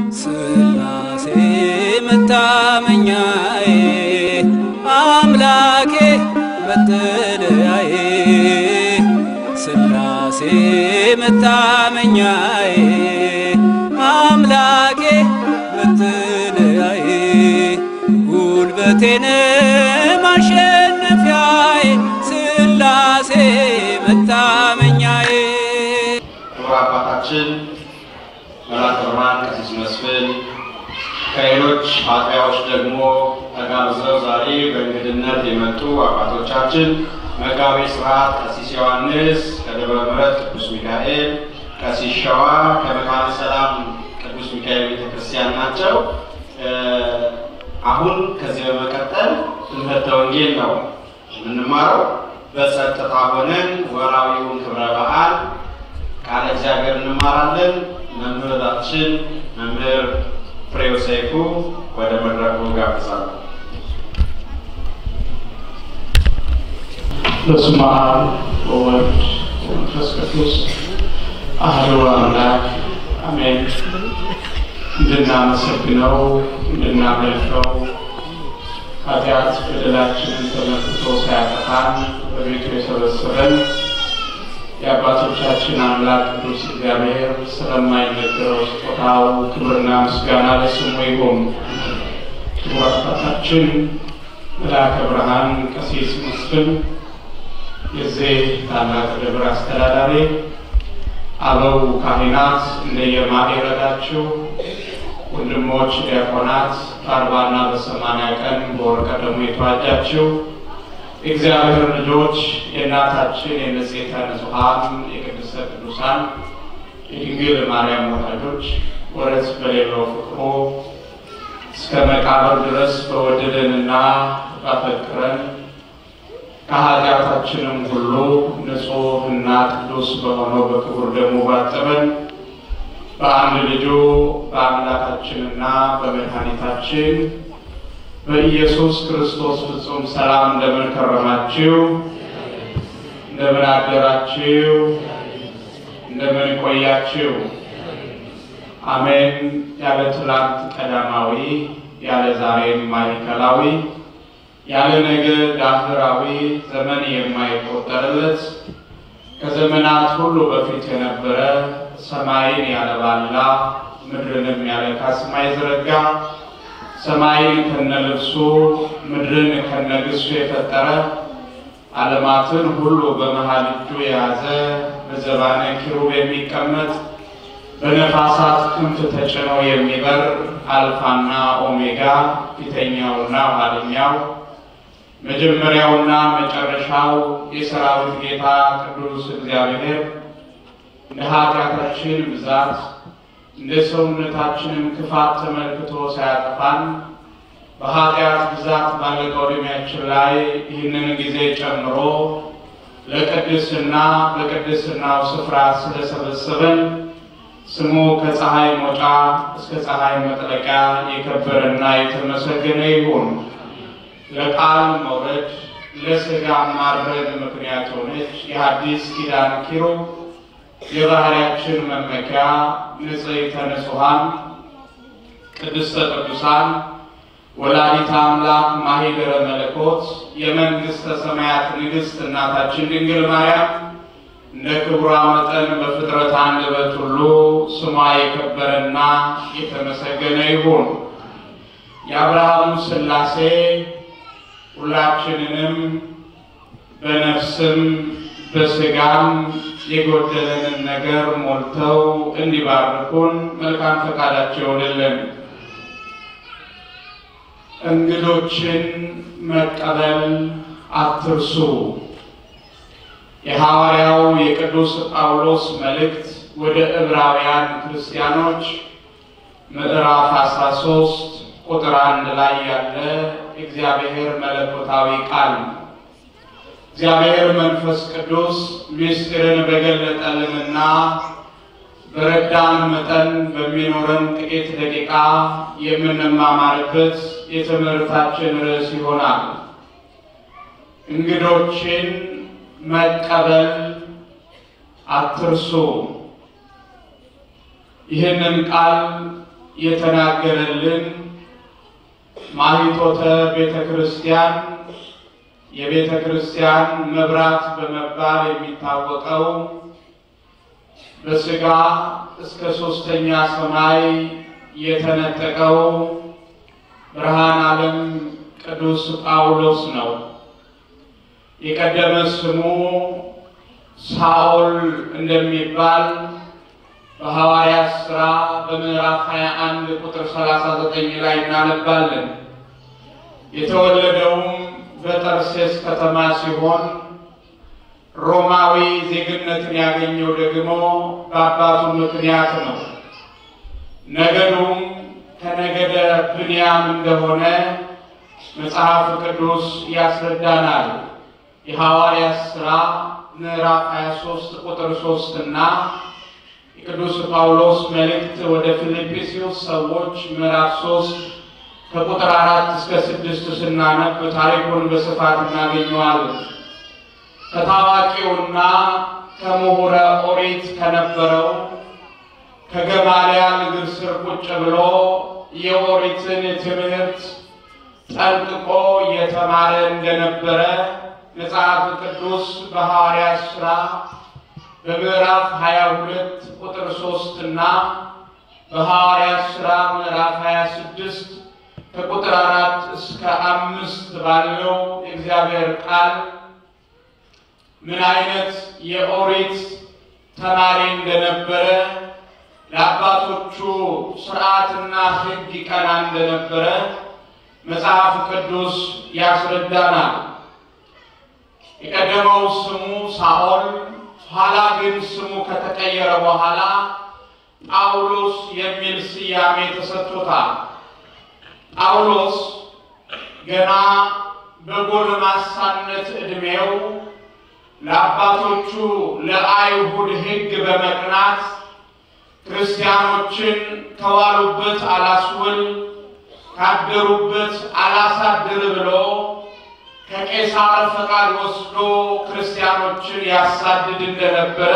ስላሴ መታመኛዬ አምላኬ መጠለያዬ ስላሴ መታመኛዬ አምላኬ መጠለያዬ ጉልበቴን ማሸነፊያዬ ስላሴ መታመኛዬ ክቡር አባታችን መላከ ብርሃን ቀሲስ መስፍን ከሌሎች አጥቢያዎች ደግሞ ተጋብዘው ዛሬ በእንግድነት የመጡ አባቶቻችን መጋቤ ስርዓት ቀሲስ ዮሐንስ ከደብረ ምሕረት ቅዱስ ሚካኤል፣ ቀሲስ ሸዋ ከመካነ ሰላም ቅዱስ ሚካኤል ቤተክርስቲያን ናቸው። እ አሁን ከዚህ በመቀጠል ትምህርተ ወንጌል ነው የምንማረው። በጸጥታ ሆነን ወራዊውን ክብረ በዓል ቃለ እግዚአብሔር እንማራለን። መምህራችን መምህር ፍሬው ሰይፉ ወደ መድረኩ ጋብዛለሁ። በስመ አብ ወወልድ ወመንፈስ ቅዱስ አሐዱ አምላክ አሜን። እንድናመሰግነው እንድናመልከው ኃጢአት በደላችንን ተመልክቶ ሳያጠፋን በቤቱ የሰበሰበን የአባቶቻችን አምላክ ቅዱስ እግዚአብሔር ስለማይነገረው ስጦታው ክብርና ምስጋና ለስሙ ይሁን። ክቡር አባታችን መልአከ ብርሃን ቀሲስ መስፍን የዚህ ታላቅ ደብር አስተዳዳሪ፣ አበው ካህናት እንደየማዕረጋችሁ፣ ወንድሞች ዲያቆናት፣ በአርባና በሰማንያ ቀን በወርቀ ደሙ የተዋጃችሁ የእግዚአብሔር ልጆች የእናታችን የንጽሕተ ንጹሐን የቅድስተ ቅዱሳን የድንግል ማርያም ወዳጆች ወረት በሌለው ፍቅሩ እስከ መቃብር ድረስ በወደደንና ባፈቀረን ከኃጢአታችንም ሁሉ ንጹሕና ቅዱስ በሆነው በክቡር ደሙ ባጠበን በአንድ ልጁ በአምላካችንና በመድኃኒታችን በኢየሱስ ክርስቶስ ፍጹም ሰላም እንደምን ከረማችሁ? እንደምን አደራችሁ? እንደምን ቆያችሁ? አሜን። ያለ ትላንት ቀዳማዊ፣ ያለ ዛሬም ማዕከላዊ፣ ያለ ነገ ዳህራዊ ዘመን የማይቆጠርለት ከዘመናት ሁሉ በፊት የነበረ ሰማይን ያለባላ ምድርንም ያለ ካስማ የዘረጋ ሰማይን ከነልብሱ ምድርን ከነግሱ የፈጠረ ዓለማትን ሁሉ በመሃል እጁ የያዘ በዘባነ ኪሩብ የሚቀመጥ በነፋሳት ክንፍ ተጭኖ የሚበር አልፋና ኦሜጋ ፊተኛውና ኋለኛው መጀመሪያውና መጨረሻው የሰራዊት ጌታ ቅዱስ እግዚአብሔር እንደ ኃጢአታችን ብዛት እንደ ሰውነታችንም ክፋት ተመልክቶ ሳያጠፋን በኃጢአት ብዛት ባለቀው ዕድሜያችን ላይ ይህንን ጊዜ ጨምሮ ለቅድስና በቅድስናው ስፍራ ስለሰበሰበን ስሙ ከፀሐይ መውጫ እስከ ፀሐይ መጥለቂያ የከበረና የተመሰገነ ይሁን። ለቃል መውረድ ለሥጋ ማድረግ ምክንያት ሆነች የሐዲስ ኪዳን ኪሩብ የባህሪያችን መመኪያ ንጽሕተ ንጹሐን ቅድስተ ቅዱሳን ወላዲተ አምላክ ማኅደረ መለኮት የመንግሥተ ሰማያት ንግሥት እናታችን ድንግል ማርያም እንደ ክብሯ መጠን በፍጥረት አንደበት ሁሉ ስሟ የከበረና የተመሰገነ ይሁን። የአብርሃሙ ሥላሴ ሁላችንንም በነፍስም በሥጋም የጎደለንን ነገር ሞልተው እንዲባርኩን መልካም ፈቃዳቸው ይሆንልን። እንግዶችን መቀበል አትርሱ። የሐዋርያው የቅዱስ ጳውሎስ መልእክት ወደ ዕብራውያን ክርስቲያኖች ምዕራፍ 13 ቁጥር አንድ ላይ ያለ እግዚአብሔር መለኮታዊ ቃል ነው። እግዚአብሔር መንፈስ ቅዱስ ምስጢርን በገለጠልንና በረዳን መጠን በሚኖረን ጥቂት ደቂቃ የምንማማርበት የትምህርታችን ርዕስ ይሆናል። እንግዶችን መቀበል አትርሱ። ይህንን ቃል የተናገረልን ማኅቶተ ቤተ ክርስቲያን የቤተ ክርስቲያን መብራት በመባል የሚታወቀው በሥጋ እስከ ሦስተኛ ሰማይ የተነጠቀው ብርሃነ ዓለም ቅዱስ ጳውሎስ ነው። የቀደመ ስሙ ሳኦል እንደሚባል በሐዋርያት ሥራ በምዕራፍ 21 ቁጥር 39 ላይ እናነባለን። የተወለደውም በጠርሴስ ከተማ ሲሆን ሮማዊ ዜግነትን ያገኘው ደግሞ በአባቱ ምክንያት ነው። ነገዱም ከነገደ ብንያም እንደሆነ መጽሐፍ ቅዱስ ያስረዳናል። የሐዋርያት ሥራ ምዕራፍ 23 ቁጥር 3 እና የቅዱስ ጳውሎስ መልእክት ወደ ፊልጵስዩስ ሰዎች ምዕራፍ 3 ከቁጥር አራት እስከ ስድስት ስናነብ ታሪኩን በስፋት እናገኘዋለን። ከታዋቂውና ከምሁረ ኦሪት ከነበረው ከገማልያል እግር ስር ቁጭ ብሎ የኦሪትን ትምህርት ጠንቅቆ የተማረ እንደነበረ መጽሐፍ ቅዱስ በሐዋርያት ሥራ በምዕራፍ 22 ቁጥር 3 እና በሐዋርያት ሥራ ምዕራፍ 26 ከቁጥር አራት እስከ አምስት ባለው የእግዚአብሔር ቃል ምን አይነት የኦሪት ተማሪ እንደነበረ ለአባቶቹ ሥርዓትና ሕግ ይቀና እንደነበረ መጽሐፍ ቅዱስ ያስረዳናል። የቀደመው ስሙ ሳኦል፣ ኋላ ግን ስሙ ከተቀየረ በኋላ ጳውሎስ የሚል ስያሜ ተሰጥቶታል። ጳውሎስ ገና በጎልማሳነት ዕድሜው ለአባቶቹ ለአይሁድ ሕግ በመቅናት ክርስቲያኖችን ከዋሉበት አላስውል ካደሩበት አላሳድር ብሎ ከቄሳር ፈቃድ ወስዶ ክርስቲያኖችን ያሳድድ እንደነበረ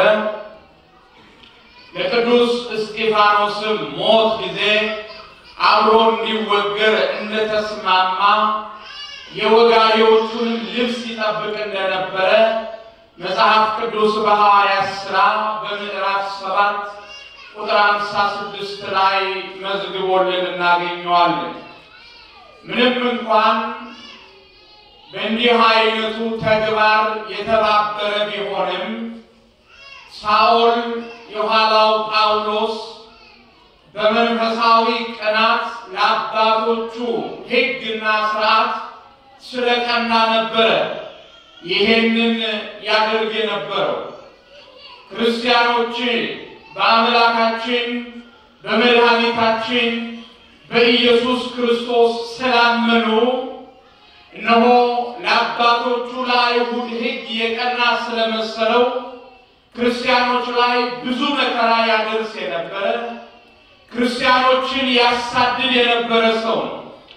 ለቅዱስ እስጢፋኖስም ሞት ጊዜ አብሮ እንዲወገር እንደተስማማ የወጋሪዎቹንም ልብስ ይጠብቅ እንደነበረ መጽሐፍ ቅዱስ በሐዋርያት ሥራ በምዕራፍ ሰባት ቁጥር አምሳ ስድስት ላይ መዝግቦልን እናገኘዋለን። ምንም እንኳን በእንዲህ አይነቱ ተግባር የተባበረ ቢሆንም ሳኦል የኋላው ጳውሎስ በመንፈሳዊ ቅናት ለአባቶቹ ሕግና ሥርዓት ስለቀና ነበረ ይሄንን ያደርግ የነበረው። ክርስቲያኖች በአምላካችን በመድኃኒታችን በኢየሱስ ክርስቶስ ስላመኑ እነሆ ለአባቶቹ ለአይሁድ ሕግ የቀና ስለመሰለው ክርስቲያኖች ላይ ብዙ መከራ ያደርስ የነበረ ክርስቲያኖችን ያሳድድ የነበረ ሰው ነው።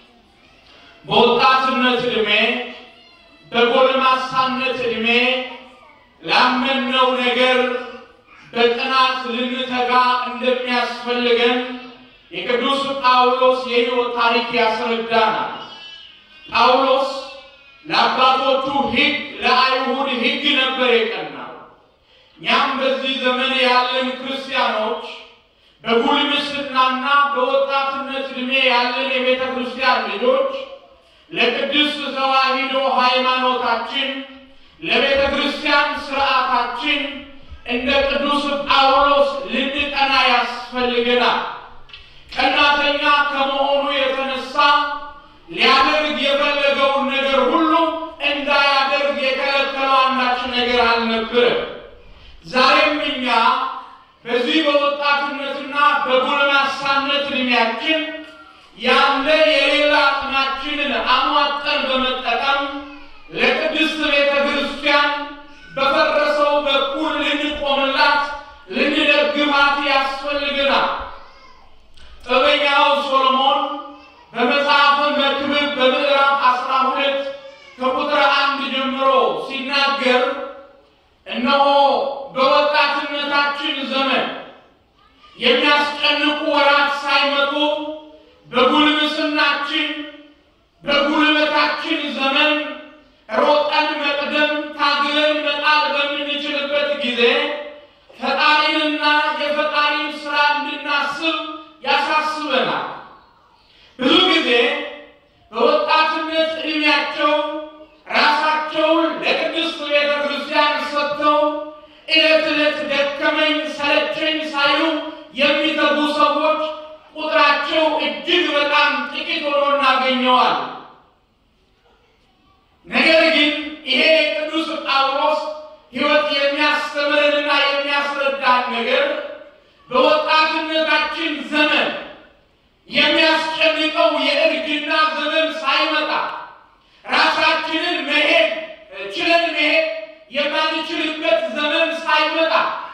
በወጣትነት ዕድሜ በጎልማሳነት ዕድሜ ላመንነው ነገር በቅናት ልንተጋ እንደሚያስፈልገን የቅዱስ ጳውሎስ የሕይወት ታሪክ ያስረዳናል። ጳውሎስ ለአባቶቹ ሕግ ለአይሁድ ሕግ ነበር የቀናው። እኛም በዚህ ዘመን ያለን ክርስቲያኖች በጉልምስናና በወጣትነት ዕድሜ ያለን የቤተ ክርስቲያን ልጆች ለቅድስት ተዋሕዶ ሃይማኖታችን ለቤተ ክርስቲያን ስርዓታችን እንደ ቅዱስ ጳውሎስ ልንቀና ያስፈልገናል። ቀናተኛ ከመሆኑ የተነሳ ሊያደርግ የፈለገውን ነገር ሁሉ እንዳያደርግ የከለከለው አንዳች ነገር አልነበረም። ዛሬም እኛ በዚህ በወጣትነትና በጎልማሳነት ዕድሜያችን ያለ የሌላ አቅማችንን አሟጠን በመጠቀም ለቅድስት ቤተ ክርስቲያን በፈረሰው በኩል ልንቆምላት ልንደግፋት ያስፈልገናል። ጥበበኛው ሶሎሞን በመጽሐፈ መክብብ በምዕራፍ አስራ ሁለት ከቁጥር አንድ ጀምሮ ሲናገር እነሆ በወጣትነታችን ዘመን የሚያስጨንቁ ወራት ሳይመጡ በዘመናችን በጉልበታችን ዘመን ሮጠን መቅደም ታግለን መጣል በምንችልበት ጊዜ ፈጣሪንና የፈጣሪን ስራ እንድናስብ ያሳስበናል። ብዙ ጊዜ በወጣትነት ዕድሜያቸው ራሳቸውን ለቅድስት ቤተ ክርስቲያን ሰጥተው ዕለት ዕለት ደከመኝ ሰለቸኝ ሳይሉ የሚተጉ ሰዎች ቁጥራቸው እጅግ በጣም ጥቂት ሆኖ እናገኘዋል። ነገር ግን ይሄ የቅዱስ ጳውሎስ ሕይወት የሚያስተምረንና የሚያስረዳን ነገር በወጣትነታችን ዘመን የሚያስጨንቀው የእርጅና ዘመን ሳይመጣ ራሳችንን መሄድ ችለን መሄድ የማንችልበት ዘመን ሳይመጣ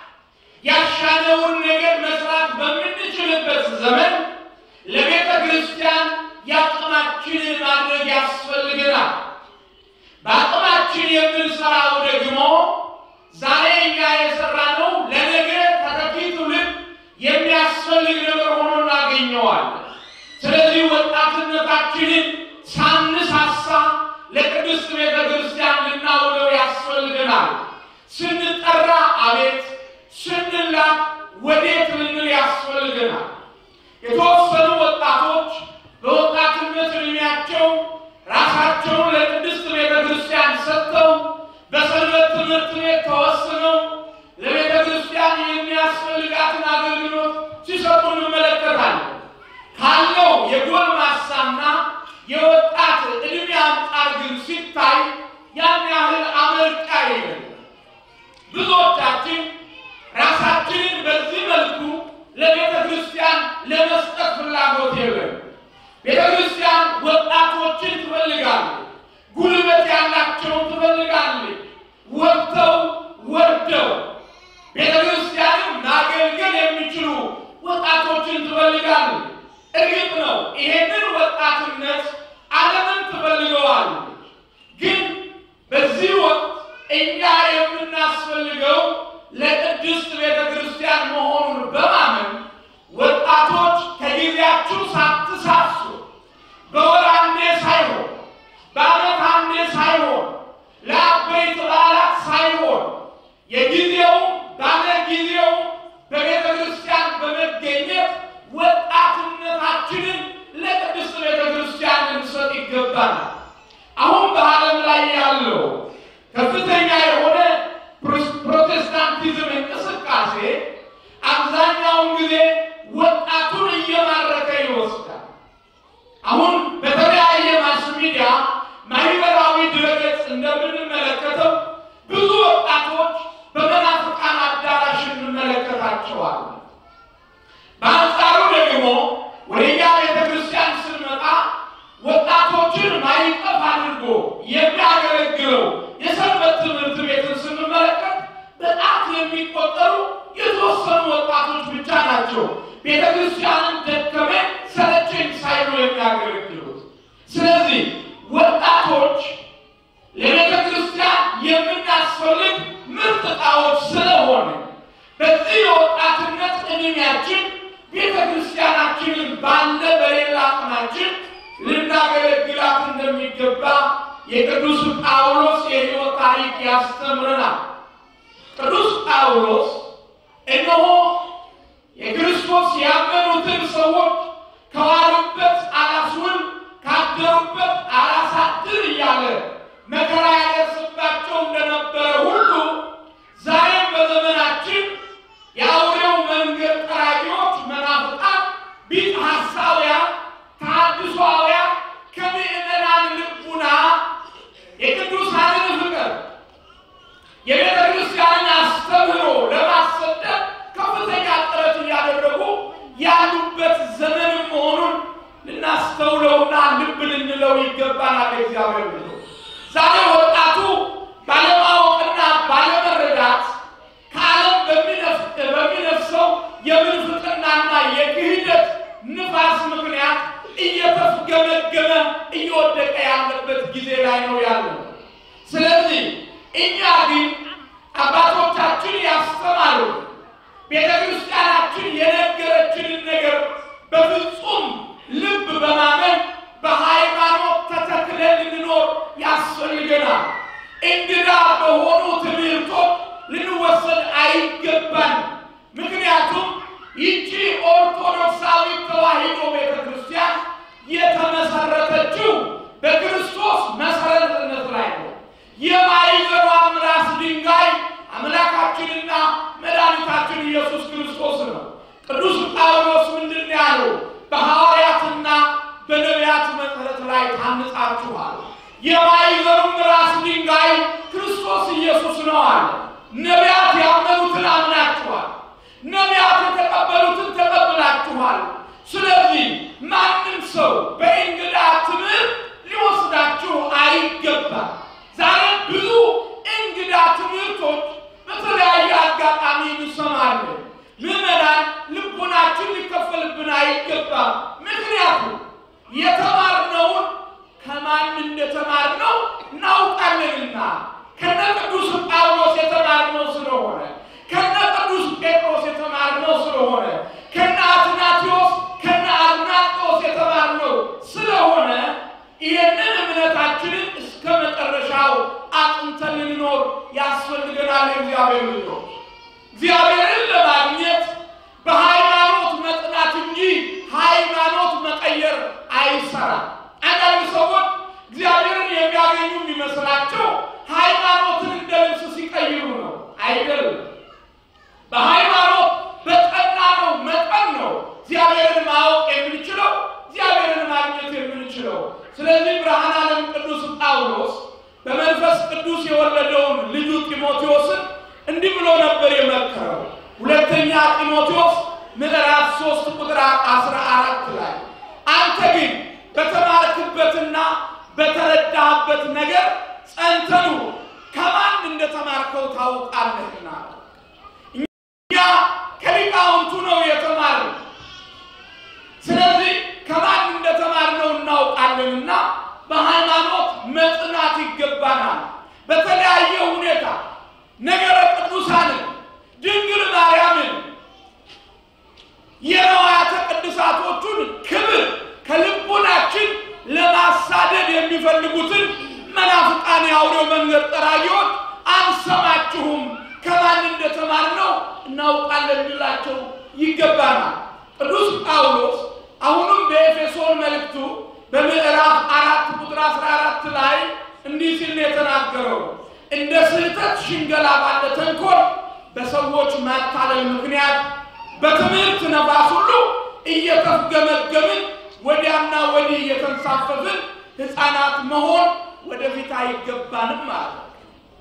ያሻነውን ነገር መስራት በምንችልበት ዘመን ለቤተ ክርስቲያን የአቅማችንን ማድረግ ያስፈልገናል። በአቅማችን የምንሰራው ደግሞ ዛሬ እኛ የሰራነው ለነገ ተተኪ ትውልድ የሚያስፈልግ ነገር ሆኖ እናገኘዋለን። ስለዚህ ወጣትነታችንን ሳንሳሳ ለቅድስት ቤተ ክርስቲያን ልናውለው ያስፈልገናል። ስንጠራ አቤት፣ ስንላክ ወዴት ልንል ያስፈልገናል። የተወሰኑ ወጣቶች በወጣትነት ዕድሜያቸው ራሳቸውን ለቅድስት ቤተ ክርስቲያን ሰጥተው በሰንበት ትምህርት ቤት ተወስነው ለቤተ ክርስቲያን የሚያስፈልጋትን አገልግሎት ሲሰጡ እንመለከታለን። ካለው የጎልማሳና የወጣት ዕድሜ አንጻር ግን ሲታይ ያን ያህል አመርቂ አይደለም። ብዙዎቻችን ራሳችንን በዚህ መልኩ ለቤተ ክርስቲያን ለመስጠት ፍላጎት የለም። ቤተ ክርስቲያን ወጣቶችን ትፈልጋለች። ጉልበት ያላቸውን ትፈልጋለች። ወጥተው ወርደው ቤተ ክርስቲያንም ማገልገል የሚችሉ ወጣቶችን ትፈልጋለች። እርግጥ ነው ይሄንን ወጣትነት ዓለምን ትፈልገዋለች። ግን በዚህ ወቅት እኛ የምናስፈልገው ለቅድስት ቤተ ክርስቲያን መሆኑን በማመን ወጣቶች ከጊዜያችሁ ሳትሳሱ በወር አንዴ ሳይሆን በዓመት አንዴ ሳይሆን ለአበይት በዓላት ሳይሆን የጊዜው ባለ ጊዜው በቤተ ክርስቲያን በመገኘት ወጣትነታችንን ለቅድስት ቤተ ክርስቲያን ልንሰጥ ይገባናል። አሁን በዓለም ላይ ያለው ከፍተኛ የሆነ ፕሮቴስታንቲዝም እንቅስቃሴ አብዛኛውን ጊዜ ወጣቱን እየማረከ ይወስዳል። አሁን በተለያየ ማስ ሚዲያ ማህበራዊ ድረገጽ እንደምንመለከተው ብዙ ወጣቶች በመናፍቃን አዳራሽ እንመለከታቸዋለን። በአንጻሩ ደግሞ ወደኛ ቤተ ክርስቲያን ስንመጣ ወጣቶችን ማይቀፍ አድርጎ የሚያገለግለው የሰንበት ትምህርት ቤትን ስንመለከት በጣት የሚቆጠሩ የተወሰኑ ወጣቶች ብቻ ናቸው ቤተ ክርስቲያንን ደከመ ሰለቸኝ ሳይሉ የሚያገለግሉት። ስለዚህ ወጣቶች ለቤተ ክርስቲያን የምናስፈልግ ምርጥ ዕቃዎች ስለሆነ በዚህ የወጣትነት ዕድሜያችን ቤተ ክርስቲያናችንን ባለ በሌላ አቅማችን ልናገለግላት እንደሚገባ የቅዱስ ጳውሎስ የሕይወት ታሪክ ያስተምረናል። ቅዱስ ጳውሎስ እነሆ የክርስቶስ ያመኑትን ሰዎች ከዋሉበት አላስውል ካደሩበት አላሳድር እያለ መከራ ያደርስባቸው እንደነበረ ሁሉ ዛሬም በዘመናችን የአውሬው መንገድ ጠራጊዎች መናፍቃን፣ ቢጥ ሐሳውያን፣ ተሐድሶአውያን ከምዕመናን ልቡና የቅዱሳንን ፍቅር የቤተ ክርስቲያንን አስተምህሮ ለማሰደብ ከፍተኛ ጥረት እያደረጉ ያሉበት ዘመን መሆኑን ልናስተውለውና ልብ ልንለው ይገባናል። እግዚአብሔር ብሎ ዛሬ ወጣቱ ባለማወቅና ባለመረዳት ከዓለም በሚነፍሰው የምንፍቅናና የክህደት ንፋስ ምክንያት እየተፍገመገመ እየወደቀ ያለበት ጊዜ ላይ ነው ያለው። ስለዚህ እኛ ግን አባቶቻችን ያስተማሩ ቤተ ክርስቲያናችን የነገረችንን ነገር በፍጹም ልብ በማመን አንጻችኋል። የማዕዘኑም ራስ ድንጋይ ክርስቶስ ኢየሱስ ነው አለ። ነቢያት ያመኑትን አምናችኋል። ነቢያት የተቀበሉትን ተቀብላችኋል። ስለዚህ ማንም ሰው በእንግዳ ትምህርት ሊወስዳችሁ አይገባም። ዛሬ ብዙ እንግዳ ትምህርቶች በተለያየ አጋጣሚ እንሰማለን። ምዕመናን ልቡናችን ሊከፈልብን አይገባም። ምክንያቱም የተማርነውን ከማን እንደተማርነው እናውቃለንና ከነ ቅዱስ ጳውሎስ የተማርነው ስለሆነ ከነ ቅዱስ ጴጥሮስ የተማርነው ስለሆነ ከነ አትናቴዎስ ከነ አግናጤዎስ የተማርነው ስለሆነ ይህንን እምነታችንን እስከ መጨረሻው አጥንተን ልንኖር ያስፈልገናል። እግዚአብሔር ልጆች እግዚአብሔርን ለማግኘት በሃይማኖት መጽናት እንጂ ሃይማኖት መቀየር አይሰራም። አንዳንድ ሰዎች እግዚአብሔርን የሚያገኙ የሚመስላቸው ሃይማኖትን እንደ ልብስ ሲቀይሩ ነው። አይደለም። በሃይማኖት በጠና ነው መጠን ነው እግዚአብሔርን ማወቅ የምንችለው እግዚአብሔርን ማግኘት የምንችለው። ስለዚህ ብርሃነ ዓለም ቅዱስ ጳውሎስ በመንፈስ ቅዱስ የወለደውን ልጁ ጢሞቴዎስን እንዲህ ብሎ ነበር የመከረው። ሁለተኛ ጢሞቴዎስ ምዕራፍ ሶስት ቁጥር አስራ አራት ላይ አንተ ግን በተማርክበትና በተረዳህበት ነገር ጸንተህ ኑር፣ ከማን እንደተማርከው ታውቃለህና። እኛ ከሊቃውንቱ ነው የተማርነው። ስለዚህ ከማን እንደተማርነው እናውቃለንና በሃይማኖት መጽናት ይገባናል። በተለያየ ሁኔታ ነገረ ቅዱሳንን ድንግል ማርያምን የነዋያተ ቅዱሳቶቹን ክብር ከልቡናችን ለማሳደድ የሚፈልጉትን መናፍቃን የአውሬው መንገድ ጠራጊዎች አንሰማችሁም፣ ከማን እንደተማርነው እናውቃለን ልላቸው ይገባናል። ቅዱስ ጳውሎስ አሁንም በኤፌሶን መልእክቱ በምዕራፍ አራት ቁጥር አስራ አራት ላይ እንዲህ ሲል ነው የተናገረው እንደ ስህተት ሽንገላ ባለ ተንኮል በሰዎች ማታለል ምክንያት በትምህርት ነፋስ ሁሉ እየተፍገመገምን ወዲያና ወዲህ እየተንሳፈፍን ሕፃናት መሆን ወደፊት አይገባንም ማለት ነው።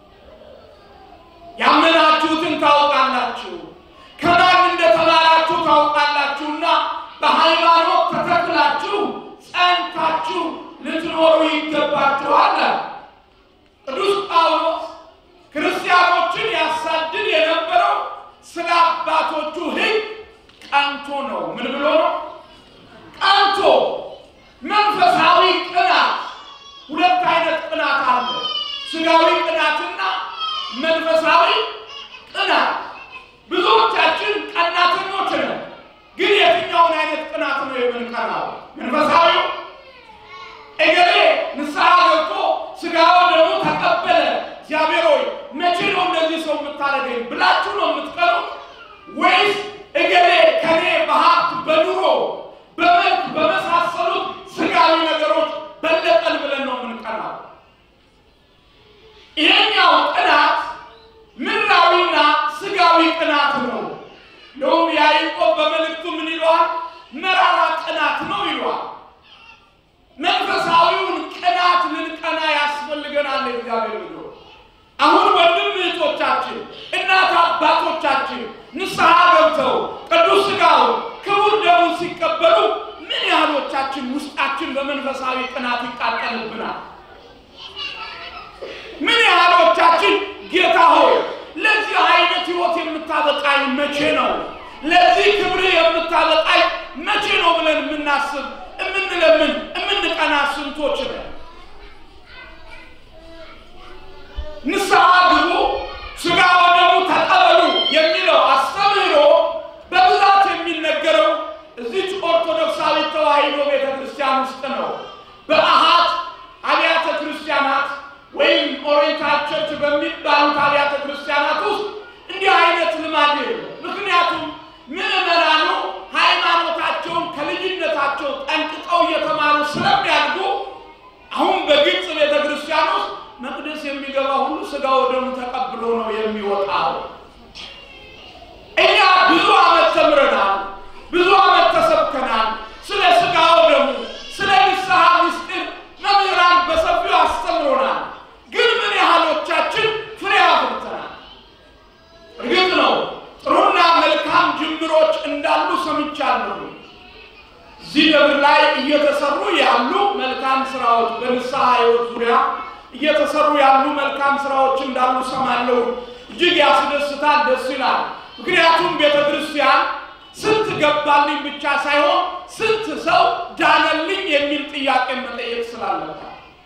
ያመናችሁትን ታውቃላችሁ፣ ከማን እንደተማራችሁ ታውቃላችሁና በሃይማኖት ተተክላችሁ ጸንታችሁ ልትኖሩ ይገባችኋል። ቅዱስ ጳውሎስ ክርስቲያኖችን ያሳድድ የነበረው ስለ አባቶቹ ሕግ ቀንቶ ነው። ምን ብሎ ነው? ቀንቶ። መንፈሳዊ ቅናት፣ ሁለት አይነት ቅናት አለ። ስጋዊ ቅናትና መንፈሳዊ ቅናት። ብዙዎቻችን ቀናተኞች ነን። ግን የትኛውን አይነት ቅናት ነው የምንቀናው? መንፈሳዊው እገሌ ንስሐ ገብቶ ስጋው ደግሞ ተቀበለ፣ እግዚአብሔር ሆይ መቼ ነው እንደዚህ ሰው የምታደርገኝ ብላችሁ ነው የምትቀኑት? ወይስ እገሌ ከኔ በሀብት በኑሮ በመልክ በመሳሰሉት ስጋዊ ነገሮች በለጠን ብለን ነው የምንቀናው? ይሄኛው ቅናት ምድራዊና ስጋዊ ቅናት ነው። እንደውም ያዕቆብ በመልእክቱ ምን ይለዋል? መራራ ቅናት ነው ይለዋል። መንፈሳዊውን ቅናት ልንቀና ያስፈልገናል። እግዚአብሔር ልጆ አሁን ወንድም እህቶቻችን፣ እናት አባቶቻችን ንስሐ ገብተው ቅዱስ ሥጋው ክቡር ደሙን ሲቀበሉ ምን ያህሎቻችን ውስጣችን በመንፈሳዊ ቅናት ይቃጠልብናል? ምን ያህሎቻችን ጌታ ሆይ ለዚህ አይነት ሕይወት የምታበቃኝ መቼ ነው? ለዚህ ክብር የምታበቃኝ መቼ ነው ብለን የምናስብ የምንለምን የምንቀና ስንቶች ነን? ንስሐ ግቡ፣ ሥጋ ወደሙ ተቀበሉ የሚለው አስተምህሮ በብዛት የሚነገረው እዚች ኦርቶዶክሳዊ ተዋሕዶ ቤተ ክርስቲያን ውስጥ ነው። በአሃት አብያተ ክርስቲያናት ወይም ኦሪየንታል ቸርች በሚባሉት አብያተ ክርስቲያናት ውስጥ እንዲህ አይነት ልማድ የለም። ምክንያቱም ምዕመናኑ ሃይማኖታቸውን ከልጅነታቸው ጠንቅቀው እየተማሩ ስለሚያድጉ አሁን በግልጽ ቤተ ክርስቲያን ውስጥ መቅደስ የሚገባ ሁሉ ሥጋ ወደሙ ተቀብሎ ነው የሚወጣው። እኛ ብዙ ዓመት ተምረናል፣ ብዙ ዓመት ተሰብከናል። ስለ ሥጋ ወደሙ፣ ስለ ንስሐ ምስጢር እዚህ ደብር ላይ እየተሰሩ ያሉ መልካም ስራዎች በንስሐ ሕይወት ዙሪያ እየተሰሩ ያሉ መልካም ስራዎች እንዳሉ ሰማለሁ። እጅግ ያስደስታል፣ ደስ ይላል። ምክንያቱም ቤተ ክርስቲያን ስንት ገባልኝ ብቻ ሳይሆን ስንት ሰው ዳነልኝ የሚል ጥያቄ መጠየቅ ስላለባት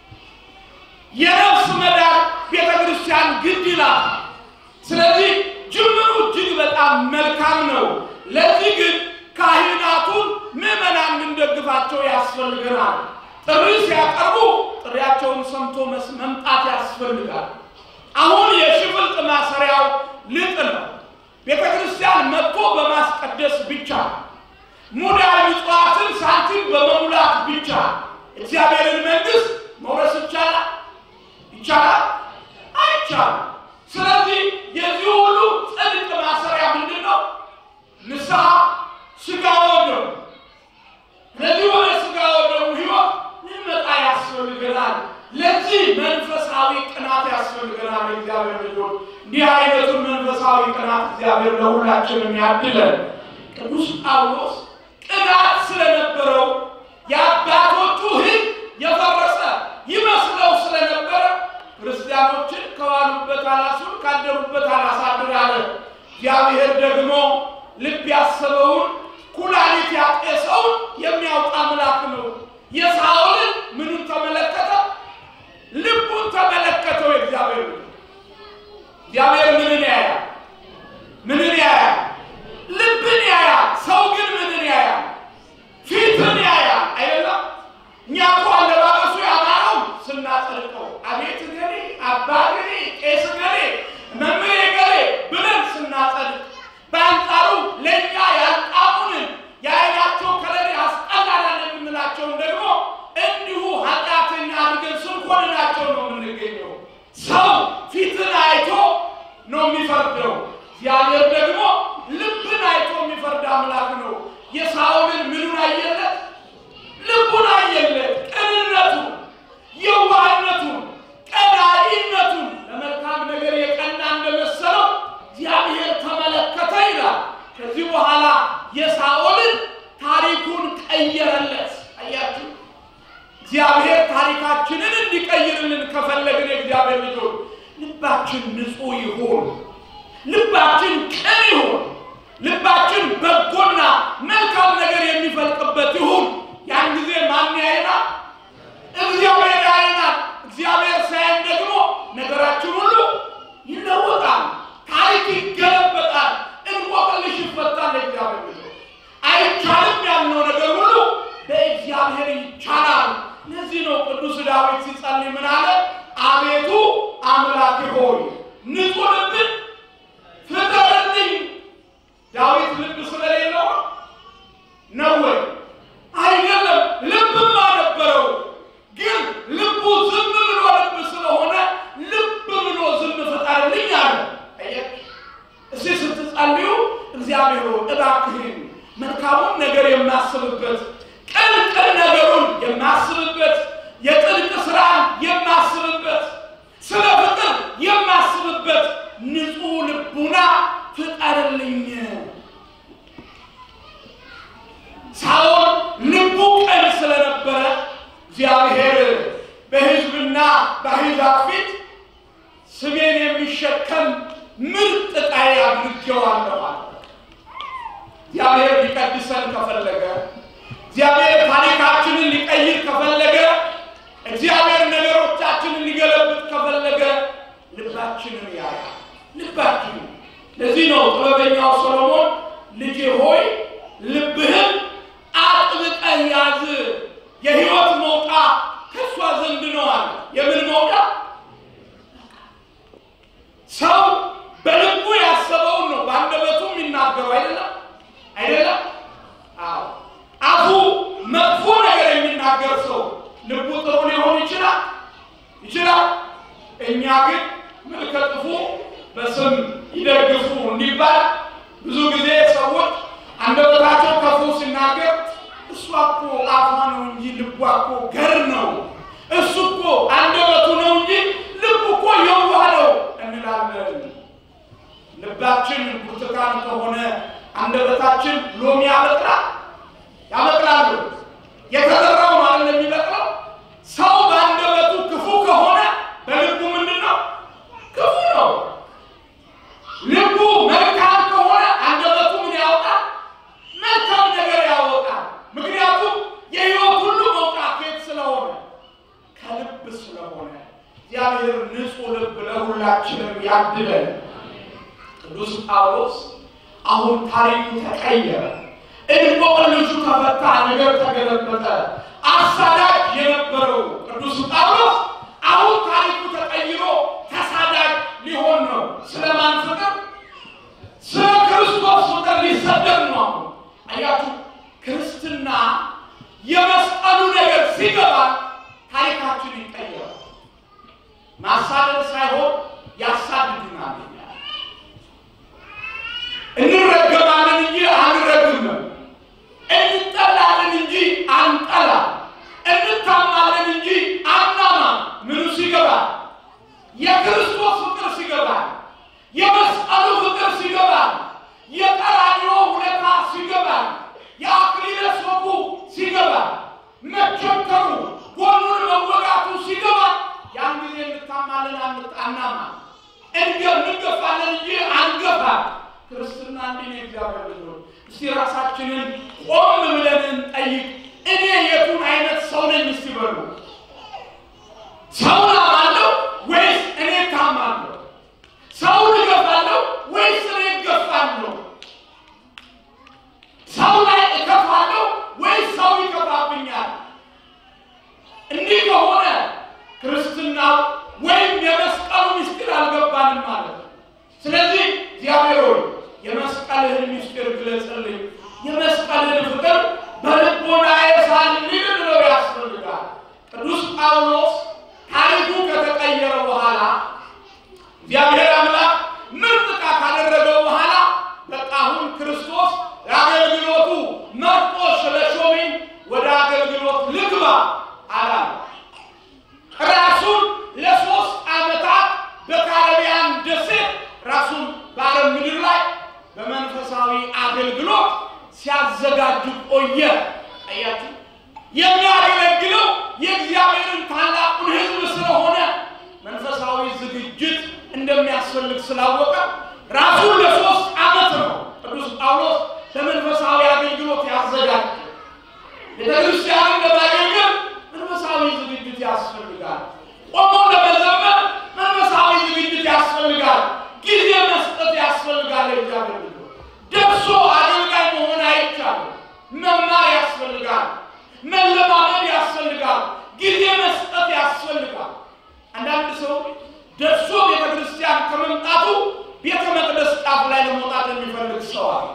የነፍስ መዳን ቤተ ክርስቲያን ግድ ይላል። ስለዚህ ጅምሩ እጅግ በጣም መልካም ነው። ለዚህ ግን ካህናቱን ምዕመናን ልንደግፋቸው ያስፈልገናል። ጥሪ ሲያቀርቡ ጥሪያቸውን ሰምቶ መስ- መምጣት ያስፈልጋል። አሁን የሽፍልጥ ማሰሪያው ልጥ ነው። ቤተ ክርስቲያን መጥቶ በማስቀደስ ብቻ ሙዳይ ምጽዋትን ሳንቲም በመሙላት ብቻ እግዚአብሔርን መንግሥት መውረስ ይቻላል? ይቻላል? አይቻልም። ስለዚህ የዚህ ሁሉ ጽድቅ ማሰሪያ ምንድን ነው? ንስሐ፣ ሥጋ ወደሙ። ለዚህ ወደ ሥጋ ወደሙ ሕይወት ልንመጣ ያስፈልገናል። ለዚህ መንፈሳዊ ቅናት ያስፈልገናል። እግዚአብሔር ልጆች እንዲህ አይነቱን መንፈሳዊ ቅናት እግዚአብሔር ለሁላችንም ያድለን። ቅዱስ ጳውሎስ ቅናት ስለነበረው የአባቶቹ ሕግ የፈረሰ ይመስለው ስለነበረ ክርስቲያኖችን ከዋሉበት አላስውል ካደሩበት አላሳድር አለ። እግዚአብሔር ደግሞ ልብ ያሰበውን ኩላሊት ያጤሰውን የሚያውቅ አምላክ ነው። የሳኦልን ምኑን ተመለከተ? ልቡን ተመለከተው። የእግዚአብሔር ልጅ እግዚአብሔር ምንን ያያል? ምንን ያያል? ልብን ያያል። ሰው ግን ምንን ያያል? ፊትን ያያል። አይደለም? እኛ እኮ አለባበሱ ያማረው ስናጸድቀው አቤት ገሌ አባ ገሌ ቄስ ገሌ መምህር ገሌ ብለን ስናጸድቅ፣ በአንጻሩ ለእኛ ያልጣሙንን የአይናቸው ከለር ያስጠላናል የምንላቸውን ደግሞ እንዲሁ ኃጢአተኛ አድርገን ስንኮንናቸው ነው የምንገኘው። ሰው ፊትን አይቶ ነው የሚፈርደው። እግዚአብሔር ደግሞ ልብን አይቶ የሚፈርድ አምላክ ነው። የሳኦልን ምኑን አየለት? ልቡን አየለት። ቅንነቱን፣ የዋህነቱን፣ ቀናኢነቱን ለመልካም ነገር የቀና እንደመሰለው እግዚአብሔር ተመለከተ ይላል። ከዚህ በኋላ የሳኦልን ታሪኩን ቀየረለት። አያችሁ፣ እግዚአብሔር ታሪካችንን እንዲቀይርልን ከፈለግን የእግዚአብሔር ልጆች ልባችን ንጹሕ ይሁን፣ ልባችን ቅን ይሁን፣ ልባችን በጎና መልካም ነገር የሚፈልቅበት ይሁን። ያን ጊዜ ማን ያየናል? እግዚአብሔር ያየናል። እግዚአብሔር ሳይን ደግሞ ነገራችን ሁሉ ይለወጣል፣ ታሪክ ይገለበጣል፣ እንቆቅልሽ ይፈታል። እግዚአብሔር ልጆች አይቻልም ያልነው ነገር ሁሉ በእግዚአብሔር ይቻላል። ለዚህ ነው ቅዱስ ዳዊት ሲጸልይ ምን አለ? አቤቱ አምላክ ሆይ ንጹሕ ልብን ፍጠርልኝ። ዳዊት ልብ ስለሌለው ነው ወይ? አይደለም። ልብማ ነበረው፣ ግን ልቡ ዝም ብሎ ልብ ስለሆነ ልብ ብሎ ዝም ፍጠርልኝ አለ። አየህ? እስቲ ስትጸልዩ እግዚአብሔር ሆይ እባክህን መልካሙን ነገር የማስብበት ቅን ቅን ነገሩን የማስብበት የጥልቅ ስራን የማስብበት ስለ ፍቅር የማስብበት ንጹሕ ልቡና ፍጠርልኝ። ሳኦል ልቡ ቅን ስለነበረ እግዚአብሔር በሕዝብና በአሕዛብ ፊት ስሜን የሚሸከም ምርጥ ዕቃዬ አድርጌዋለሁ አለ። እግዚአብሔር ሊቀድሰን ከፈለገ እግዚአብሔር ታሪካችንን ሊቀይር ከፈለገ እግዚአብሔር ነገሮቻችንን ሊገለብጥ ከፈለገ ልባችንን ያያል። ልባችንን ለዚህ ነው ጥበበኛው ሰሎሞን ልጄ ሆይ ልብህን አጥብቀህ ያዝ፣ የሕይወት መውጫ ከእሷ ዘንድ ነው አለ። የምን መውጫ? ሰው በልቡ ያሰበውን ነው በአንደበቱ የሚናገረው አይደለም አይደለም። አዎ አፉ መጥፎ ነገር የሚናገር ሰው ልቡ ጥሩ ሊሆን ይችላል ይችላል። እኛ ግን መልከ ጥፉ በስም ይደግፉ እንዲባል ብዙ ጊዜ ሰዎች አንደበታቸው ክፉ ሲናገር እሷ እኮ አፏ ነው እንጂ ልቧ እኮ ገር ነው፣ እሱ እኮ አንደበቱ ነው እንጂ ልቡ እኮ የዋህ ነው እንላለን። ልባችን ብርቱካን ከሆነ አንደበታችን ሎሚ ያበቅላል ያበቅላሉ። እግዚአብሔር ንጹሕ ልብ ለሁላችንም ያድለን። ቅዱስ ጳውሎስ አሁን ታሪኩ ተቀየረ፣ እንቆቅልሹ ተፈታ፣ ነገር ተገለበጠ። አሳዳጅ የነበረው ቅዱስ ጳውሎስ አሁን ታሪኩ ተቀይሮ ተሳዳጅ ሊሆን ነው። ስለማን ፍቅር? ስለ ክርስቶስ ፍቅር ሊሰደድ ነው። አሁን አያችሁ፣ ክርስትና የመስቀሉ ነገር ሲገባ ታሪካችን ይቀየራል። ማሳደድ ሳይሆን ያሳድዱናል። እንረገማለን እንጂ አንረግምም። እንጠላለን እንጂ አንጠላም። እንታማለን እንጂ አናማም። ምኑ ሲገባ? የክርስቶስ ፍቅር ሲገባ፣ የመስቀሉ ፍቅር ሲገባ፣ የቀራንዮ ውለታ ሲገባ፣ የአክሊለ ሦኩ ሲገባ፣ መቸንከሩ ጎኑን መወጋቱ ሲገባ፣ ያን ጊዜ እንታማለን አናማ እንገ እንገፋለን እንጂ አንገፋ። ክርስትና እንዲህ ነው። እግዚአብሔር ልጆች እስቲ ራሳችንን ቆም ብለን እንጠይቅ። እኔ የቱን አይነት ሰው ነኝ? እስቲ በሉ ሰውን አማለሁ ወይስ እኔ ታማለሁ? ሰውን እገፋለሁ ወይስ እኔ እገፋለሁ? ሰው ላይ እከፋለሁ ወይስ ሰው ይከፋብኛል? እንዲህ ከሆነ ክርስትናው ወይም የመስቀሉ ምስጢር አልገባንም ማለት ነው። ስለዚህ እግዚአብሔር ሆይ የመስቀልህን ምስጢር ግለጽልኝ፣ የመስቀልህን ፍቅር በልቦናዬ ሳልል ብለው ያስፈልጋል። ቅዱስ ጳውሎስ ታሪኩ ከተቀየረ በኋላ እግዚአብሔር አምላክ ምርጥ ዕቃ ካደረገው በኋላ በቃ አሁን ክርስቶስ ለአገልግሎቱ መርጦ ስለሾመኝ ወደ አገልግሎት ልግባ አላለ። ራሱን ለሶስት ዓመታት በካረቢያን ደሴት ራሱን በአረብ ምድር ላይ በመንፈሳዊ አገልግሎት ሲያዘጋጁ ቆየ። አያችሁ፣ የሚያገለግለው የእግዚአብሔርን ታላቁን ሕዝብ ስለሆነ መንፈሳዊ ዝግጅት እንደሚያስፈልግ ስላወቀ ራሱን ለሶስት ዓመት ነው ቅዱስ ጳውሎስ ለመንፈሳዊ አገልግሎት ያዘጋጀ። ቤተክርስቲያንን ለማገልገል መንፈሳዊ ዝግጅት ያስፈልጋል። ቆሞ ለመዘመር መንፈሳዊ ዝግጅት ያስፈልጋል። ጊዜ መስጠት ያስፈልጋል። እግዚአብሔር ልጆች ደርሶ አገልጋይ መሆን አይቻልም። መማር ያስፈልጋል። መለማመድ ያስፈልጋል። ጊዜ መስጠት ያስፈልጋል። አንዳንድ ሰው ደርሶ ቤተ ክርስቲያን ከመምጣቱ ቤተ መቅደስ ጫፍ ላይ ለመውጣት የሚፈልግ ሰው አለ።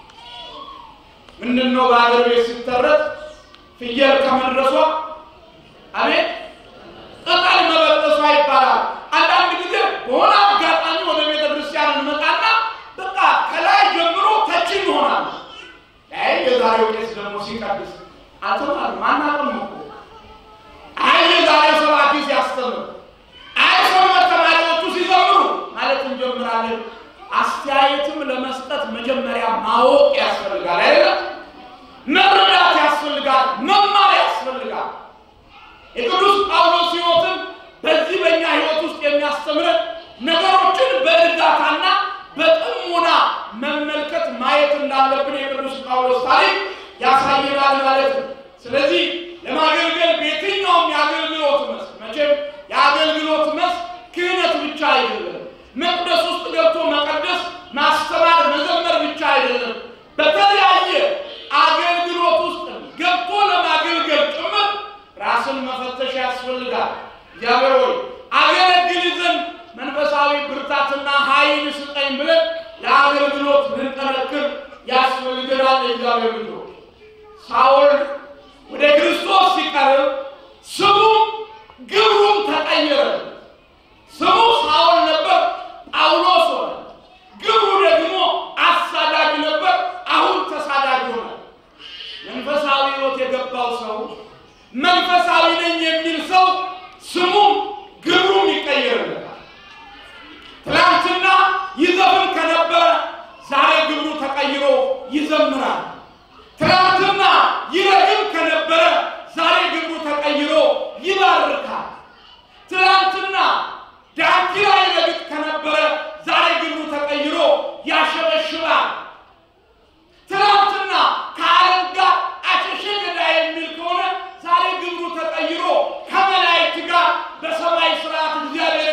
ምንድን ነው በሀገር ቤት ሲተረት ፍየል ከመድረሷ አቤት ቅጠል መበጠሷ ይባላል። አንዳንድ ጊዜ በሆነ አጋጣሚ ወደ ቤተ ክርስቲያን እንመጣና በቃ ከላይ ጀምሮ ተች ይሆናል። አይ የዛሬው ቄስ ደግሞ ሲቀድስ አልተማርም አናውቅም እኮ አይ የዛሬው ሰባኪ ሲያስተምር፣ አይ ሰንበት ተማሪዎቹ ሲዘምሩ ማለት እንጀምራለን። አስተያየትም ለመስጠት መጀመሪያ ማወቅ ያስፈልጋል አይደለም? መረዳት ያስፈልጋል። መማር ያስፈልጋል። የቅዱስ ጳውሎስ ሕይወትም በዚህ በእኛ ሕይወት ውስጥ የሚያስተምረን ነገሮችን በእርጋታና በጥሞና መመልከት ማየት እንዳለብን የቅዱስ ጳውሎስ ታሪክ ያሳየናል ማለት ነው። ስለዚህ ለማገልገል በየትኛውም የአገልግሎት መስክ መቼም የአገልግሎት መስክ ክህነት ብቻ አይደለም። መቅደስ ውስጥ ገብቶ መቀደስ፣ ማስተማር፣ መዘመር ብቻ አይደለም። በተለያየ አገልግሎት ውስጥ ገብቶ ለማገልገል ጭምር ራስን መፈተሽ ያስፈልጋል። እግዚአብሔር ሆይ አገለግል ዘንድ መንፈሳዊ ብርታትና ኃይል ስጠኝ ብለን ለአገልግሎት ልንጠነክር ያስፈልገናል። የእግዚአብሔር ልጆች ሳውል ወደ ክርስቶስ ሲቀርብ ስሙም ግብሩም ተቀየረ። ስሙ ሳውል ነበር፣ ጳውሎስ ሆነ። ግብሩ ደግሞ አሳዳጅ ነበር፣ አሁን ተሳዳጅ ሆነ። መንፈሳዊ ሕይወት የገባው ሰው መንፈሳዊ ነኝ የሚል ሰው ስሙም ግብሩም ይቀየርለታል። ትናንትና ይዘፍን ከነበረ ዛሬ ግብሩ ተቀይሮ ይዘምራል። ትናንትና ይረግም ከነበረ ዛሬ ግብሩ ተቀይሮ ይባርካል። ትናንትና ዳንኪራ ይረግጥ ከነበረ ዛሬ ግብሩ ተቀይሮ ያሸበሽባል። ትናንትና ከዓለም ጋር አሸሸ ገዳይ የሚል ከሆነ ዛሬ ግብሩ ተቀይሮ ከመላእክት ጋር በሰማይ ስርዓት እግዚአብሔር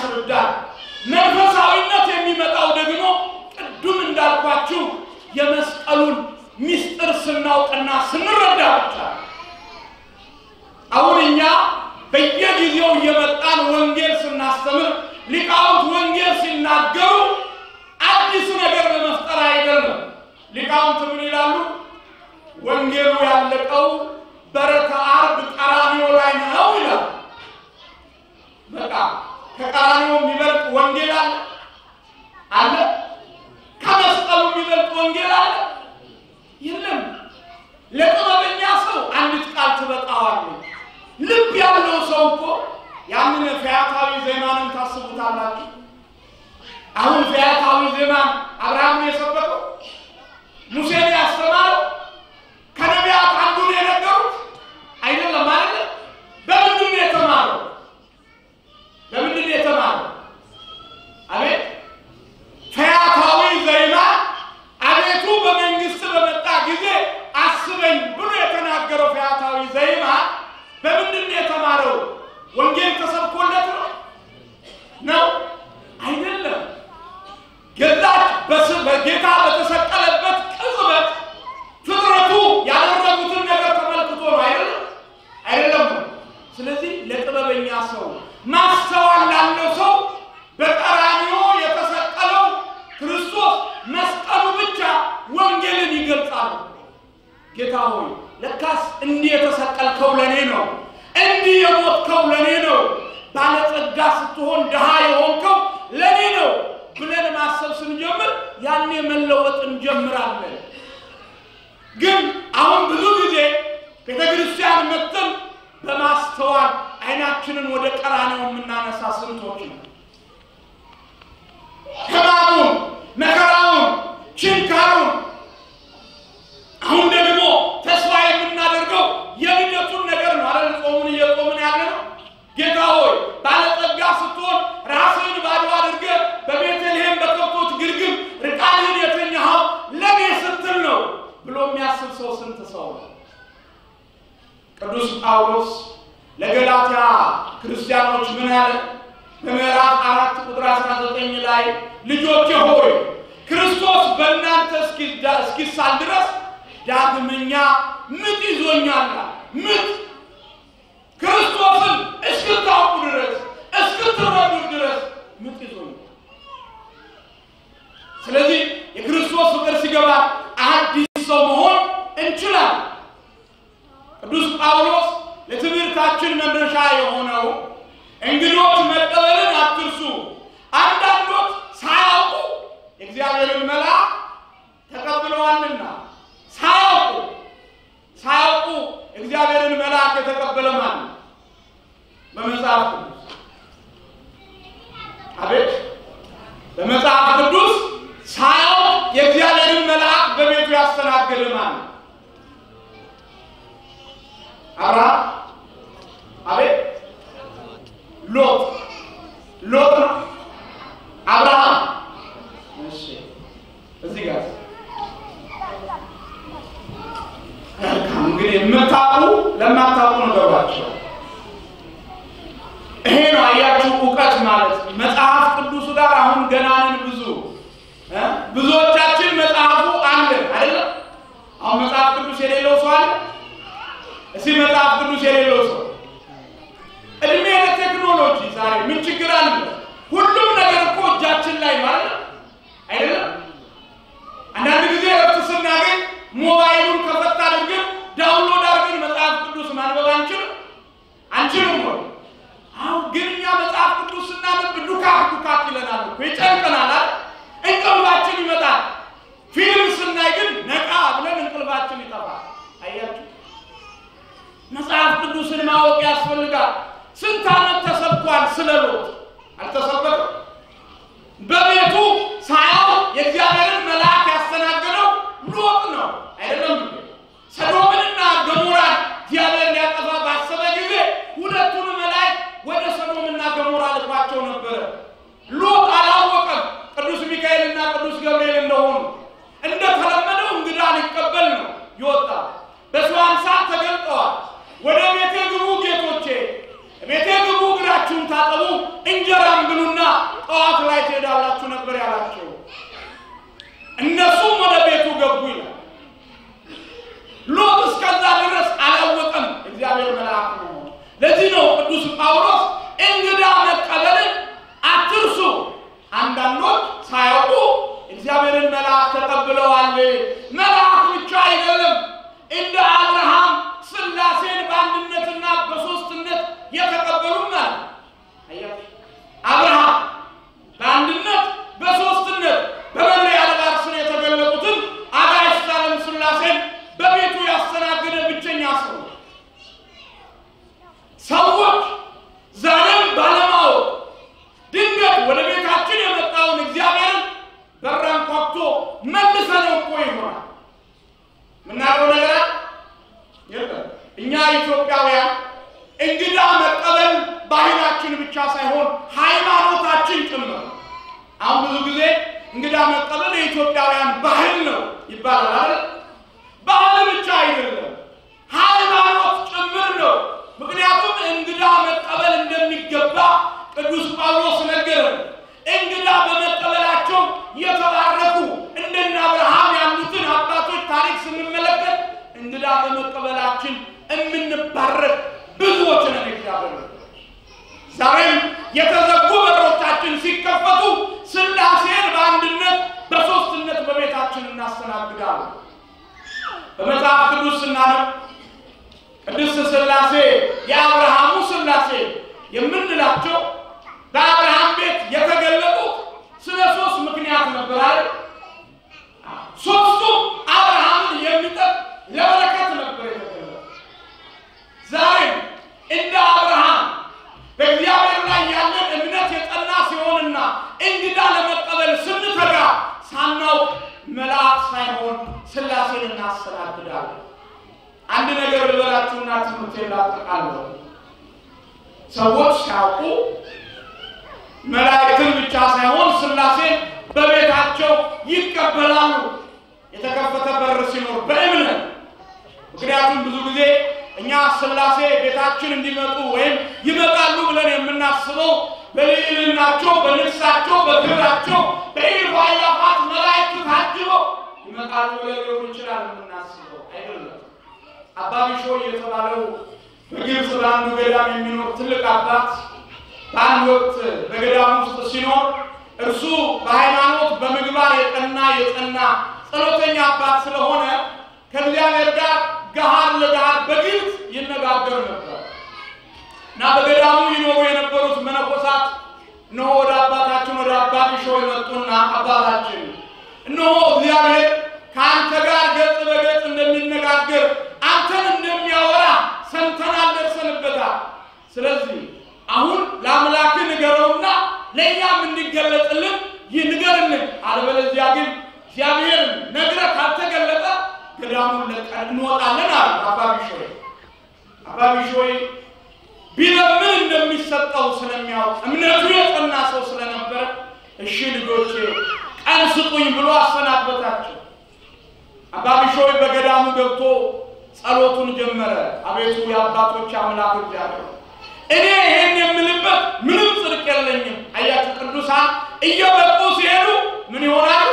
ያስረዳል። መንፈሳዊነት የሚመጣው ደግሞ ቅዱም እንዳልኳችሁ የመስቀሉን ምስጢር ስናውቅና ስንረዳ ብቻ ነው። አሁን እኛ በየጊዜው እየመጣን ወንጌል ስናስተምር ሊቃውንት ወንጌል ሲናገሩ አዲስ ነገር በመፍጠር አይደለም። ሊቃውንት ምን ይላሉ? ወንጌሉ ያለቀው በረከ ዓርብ ቀራንዮ ላይ ነው ይላል። በቃ ከቀራንዮ የሚበልጥ ወንጌል አለ አለ? ከመስቀሉ የሚበልጥ ወንጌል አለ? የለም። ለጥበበኛ ሰው አንዲት ቃል ትበቃዋለች። ልብ ያለው ሰው እኮ ያንን ፈያታዊ ዜማንን ታስቡታላችሁ። አሁን ፈያታዊ ዜማን አብርሃም የሰበከው ሙሴን ያስተማረው ከነቢያት አንዱን የነገሩት አይደለም አይደለም። በምንድን ነው የተማረው? በምንድን ነው የተማረው? አቤት ፈያታዊ ዜማ አቤቱ በመንግስት በመጣ ጊዜ አስበኝ ብሎ የተናገረው ፈያታዊ ዜማ በምንድን ነው የተማረው? ወንጌል ተሰብኮለት ነው ነው አይደለም። ገዛች በጌታ በተሰቀለበት ቅጽበት ፍጥረቱ ያደረጉትን ነገር ተመልክቶ ነው አይደለም አይደለም። ስለዚህ ለጥበበኛ ሰው ማስተዋል ላለው ሰው በቀራንዮ የተሰቀለው ክርስቶስ መስቀሉ ብቻ ወንጌልን ይገልጻል። ጌታ ሆይ ለካስ እንዲህ የተሰቀልከው ለኔ ነው፣ እንዲህ የሞትከው ለኔ ነው፣ ባለጸጋ ስትሆን ድሃ የሆንከው ለኔ ነው ብለን ማሰብ ስንጀምር ያኔ መለወጥ እንጀምራለን። ግን አሁን ብዙ ጊዜ ቤተ ክርስቲያን መጥተን በማስተዋል አይናችንን ወደ ቀራንዮ የምናነሳ ስንቶች ነው? ሕማሙን፣ መከራውን፣ ችንካሩን አሁን ደግሞ ተስፋ የምናደርገው የልደቱን ነገር ነው አይደል? ጾሙን እየጾምን ያለ ነው። ጌታ ሆይ ባለጸጋ ስትሆን ራስህን ባዶ አድርገህ በቤተልሔም በከብቶች ግርግም ርቃንህን የተኛኸው ለኔ ስትል ነው ብሎ የሚያስብ ሰው ስንት ሰው ነው? ቅዱስ ጳውሎስ ለገላትያ ክርስቲያኖች ምን አለ? በምዕራፍ አራት ቁጥር 19 ላይ ልጆቼ ሆይ ክርስቶስ በእናንተ እስኪሳል ድረስ ዳግመኛ ምጥ ይዞኛል። ምጥ ክርስቶስን እስክታውቁ ድረስ እስክትረዱ ድረስ ምጥ ይዞኛል። ስለዚህ የክርስቶስ ፍቅር ሲገባ አዲስ ሰው መሆን እንችላለን። ቅዱስ ጳውሎስ ለትምህርታችን መድረሻ የሆነው እንግዶች መቀበልን አትርሱ፣ አንዳንዶች ሳያውቁ የእግዚአብሔርን መልአክ ተቀብለዋልና ሳያውቁ ሳያውቁ እግዚአብሔርን መልአክ የተቀበለ ማን ነው? በመጽሐፍ ቅዱስ አቤት፣ በመጽሐፍ ቅዱስ ሳያውቅ የእግዚአብሔርን መልአክ በቤቱ ያስተናገደ ማን ነው? አብርሃም። አቤት፣ ሎጥ ሎጥ ነው። አብርሃም። እሺ፣ እዚህ ጋር እንግዲህ የምታውቁ ለማታውቁ ነገሯቸው። ይሄ ነው አያችሁ፣ እውቀት ማለት መጽሐፍ ቅዱሱ ጋር አሁን ገና ነን። ብዙ ብዙዎቻችን መጽሐፉ አለ አይደለም። አሁን መጽሐፍ ቅዱስ የሌለው ሰው አለ? እስኪ መጽሐፍ ቅዱስ የሌለው ሰው እድሜ ለቴክኖሎጂ ዛሬ ምን ችግር አለ? ሁሉም ነገር እኮ እጃችን ላይ ማለት ነው አይደለም። አንዳንድ ጊዜ እረፍት ስናገኝ ሞባይሉን ከፈት አድርገን ዳውንሎድ አድርገን መጽሐፍ ቅዱስ ማንበብ አንችልም አንችልም ወይ? አሁን ግን እኛ መጽሐፍ ቅዱስ ስናነብ ዱካክ ዱካክ ይለናል እኮ ይጨንቀናል አይደል? እንቅልፋችን ይመጣል። ፊልም ስናይ ግን ነቃ ብለን እንቅልፋችን ይጠፋል። አያችሁ፣ መጽሐፍ ቅዱስን ማወቅ ያስፈልጋል። ስንት ዓመት ተሰብኳል ስለ ሎጥ አልተሰበከም? በቤቱ ሳያውቅ የእግዚአብሔርን መልአክ ያስተናገደው ሎጥ ነው አይደለም? ሰዶምንና ገሞራን እግዚአብሔር ሊያጠፋ ባሰበ ጊዜ ሁለቱን መላእክት ወደ ሰዶምና ገሞራ ልኳቸው ነበረ። ሎጥ አላወቀም ቅዱስ ሚካኤልና ቅዱስ ገብርኤል እንደሆኑ። እንደተለመደው እንግዳ ሊቀበል ነው ይወጣ። በሰው አምሳል ተገልጠዋል። ወደ ቤቴ ግቡ ጌቶቼ፣ ቤቴ ግቡ፣ እግራችሁን ታጠቡ፣ እንጀራም ቀን ብሉና ጠዋት ላይ ትሄዳላችሁ ነበር ያላቸው። እነሱም ወደ ቤቱ ገቡ ይላል። ሎጥ እስከዛ ድረስ አላወቀም እግዚአብሔር መልአክ ነው። ለዚህ ነው ቅዱስ ጳውሎስ እንግዳ መቀበልን አትርሱ። አንዳንዶች ሳያውቁ እግዚአብሔርን መልአክ ተቀብለዋል። መልአክ ብቻ አይደለም፣ እንደ አብርሃም ሥላሴን በአንድነትና በሦስትነት የተቀበሉም አለ። አያችሁ፣ አብርሃም በአንድነት በሦስትነት በመለያ አድባር ስር የተገለጡትን አጋዕዝተ ዓለም ሥላሴን በቤቱ ያስተናገደ ብቸኛ ሰው ነው። ሰዎች ዛሬም ባለማወቅ ድንገት ወደ ቤታችን የመጣውን እግዚአብሔርን በራን ኳኩቶ መልሰነው እኮ ይሆናል። የምናውቀው ነገር አለ? የለም። እኛ ኢትዮጵያውያን እንግዳ መቀበል ባህላችን ብቻ ሳይሆን ሃይማኖታችን ጭምር ነው። አሁን ብዙ ጊዜ እንግዳ መቀበል የኢትዮጵያውያን ባህል ነው ይባላል አይደል? ባህል ብቻ አይደለም፣ ሃይማኖት ጭምር ነው። ምክንያቱም እንግዳ መቀበል እንደሚገባ ቅዱስ ጳውሎስ ነገረን። እንግዳ በመቀበላቸው የተባረኩ እንደነ አብርሃም ያሉትን አባቶች ታሪክ ስንመለከት እንግዳ በመቀበላችን የምንባረክ ብዙዎች ነን። እግዚአብሔር ዛሬም የተዘጉ በሮቻችን ሲከፈቱ ሥላሴን በአንድነት በሦስትነት በቤታችን እናስተናግዳለን። በመጽሐፍ ቅዱስ ስናነብ ቅድስት ሥላሴ የአብርሃሙ ሥላሴ የምንላቸው በአብርሃም ቤት የተገለጡት ስለ ሶስት ምክንያት ነበር አይደል? ሶስቱም አብርሃምን የሚጠቅ ለበረከት ነበር የተገለጡት። ዛሬም እንደ አብርሃም በእግዚአብሔር ላይ ያለን እምነት የጸና ሲሆንና እንግዳ ለመቀበል ስንተጋ ሳናውቅ መልአክ ሳይሆን ሥላሴን እናስተናግዳለን። አንድ ነገር ልበላችሁና ትምህርቴን ላጠቃለሁ። ሰዎች ሲያውቁ መላእክትን ብቻ ሳይሆን ሥላሴን በቤታቸው ይቀበላሉ። የተከፈተ በር ሲኖር በእምነት ምክንያቱም ብዙ ጊዜ እኛ ሥላሴ ቤታችን እንዲመጡ ወይም ይመጣሉ ብለን የምናስበው በልዕልናቸው፣ በንግሳቸው፣ በክብራቸው በኢልፍ አእላፋት መላእክት ታጅበው ይመጣሉ ብለን ሊሆን ይችላል የምናስበው አይደለም። አባ ቢሾይ የተባለው በግብፅ በአንዱ ገዳም የሚኖር ትልቅ አባት በአንድ ወቅት በገዳም ውስጥ ሲኖር እርሱ በሃይማኖት በምግባር የቀና የጸና ጸሎተኛ አባት ስለሆነ ከእግዚአብሔር ጋር ገሃድ ለገሃድ በግልጽ ይነጋገር ነበር እና በገዳሙ ይኖሩ የነበሩት መነኮሳት እነሆ ወደ አባታችን ወደ አባ ቢሾይ መጡና አባታችን እነሆ እግዚአብሔር ከአንተ ጋር ገጽ በገጽ እንደሚነጋገር አንተን እንደሚያወራ ሰምተናል፣ ደርሰንበታል። ስለዚህ አሁን ለአምላክ ንገረውና ለእኛም እንዲገለጥልን ይህ ንገርልን፣ አለበለዚያ ግን እግዚአብሔር ነግረህ ካልተገለጠ ገዳሙን ለቀን እንወጣለን አሉ አባ ቢሾይ። አባ ቢሾይ ቢለምን እንደሚሰጠው ስለሚያውቅ እምነቱ የጸና ሰው ስለነበረ እሺ ልጆቼ ቀን ስጡኝ ብሎ አሰናበታቸው። አባ ቢሾይ በገዳሙ ገብቶ ጸሎቱን ጀመረ። አቤቱ የአባቶች አምላክ እግዚአብሔር እኔ ይሄን የምልበት ምንም ጽድቅ የለኝም። አያችሁ ቅዱሳን እየበቁ ሲሄዱ ምን ይሆናሉ?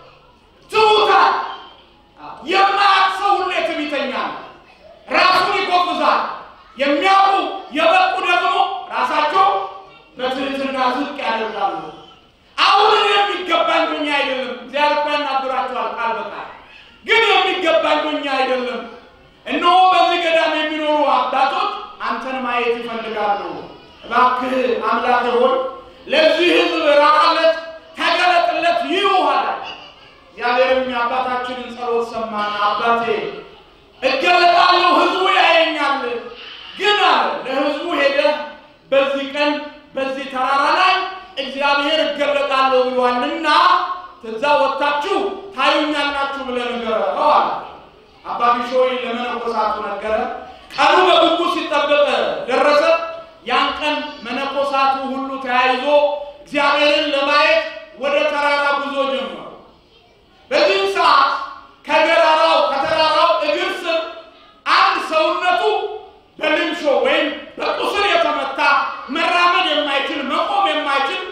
ትሑታን። የማያውቅ ሰው ሁሌ ትዕቢተኛ ነው፣ ራሱን ይጎብዛል። የሚያውቁ የበቁ ደግሞ ራሳቸው በትህትና ዝቅ ያደርጋሉ። አሁን እኔ የሚገባኝ ሆኜ አይደለም። እግዚአብሔር እኮ ያናግራቸዋል ቃል በቃል ግን የሚገባኝ ሆኜ አይደለም። እነሆ በዚህ ገዳም የሚኖሩ አባቶች አንተን ማየት ይፈልጋሉ። እባክህ አምላክ ሆይ ለዚህ ሕዝብ ራራለት፣ ተገለጥለት ይውሃል። እግዚአብሔርም የአባታችንን ጸሎት ሰማን። አባቴ እገለጣለሁ፣ ሕዝቡ ያየኛል። ግን አለ ለሕዝቡ ሄደህ በዚህ ቀን በዚህ ተራራ ላይ እግዚአብሔር እገለጣለሁ ብሏልና ከዛ ወጥታችሁ ታዩኛላችሁ ብለህ ንገረው አለ። አባ ቢሾይ ለመነኮሳቱ ነገረ። ቀኑ በጉጉት ሲጠበቅ ደረሰ። ያን ቀን መነኮሳቱ ሁሉ ተያይዞ እግዚአብሔርን ለማየት ወደ ተራራ ጉዞ ጀመሩ። በዚህም ሰዓት ከገራራው ከተራራው እግር ስር አንድ ሰውነቱ በልምሾ ወይም በቁስል የተመታ መራመድ የማይችል መቆም የማይችል